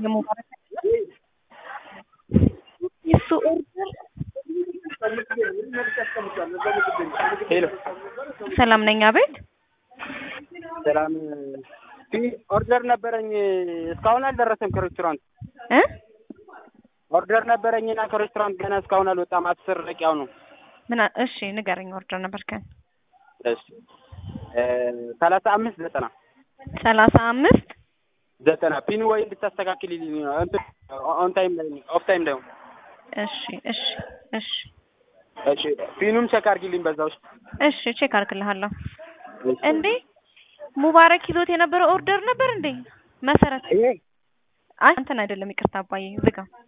የሙባረክ የሱ ኦርደር ሄሎ ሰላም ነኝ። አቤት ሰላም ኦርደር ነበረኝ እስካሁን አልደረሰም ከሬስቶራንት እ ኦርደር ነበረኝና ከሬስቶራንት ገና እስካሁን አልወጣም አስር ደቂቃው ነው ምን አ- እሺ ንገረኝ። ኦርደር ነበርከን እሺ ሰላሳ አምስት ዘጠና ሰላሳ አምስት ዘጠና ፒኑ ወይ እንድታስተካክልልኝ ነው እንትን ኦን ታይም ላይ ኦፍ ታይም ላይ ነው እሺ እሺ እሺ እሺ ፒኑም ቼክ አድርጊልኝ በዛ ውስጥ እሺ ቼክ አርግልሃለሁ። እንዴ ሙባረክ ይዞት የነበረው ኦርደር ነበር እንዴ? መሰረት ይሄ አይ አንተን አይደለም፣ ይቅርታ አባዬ ዝጋ።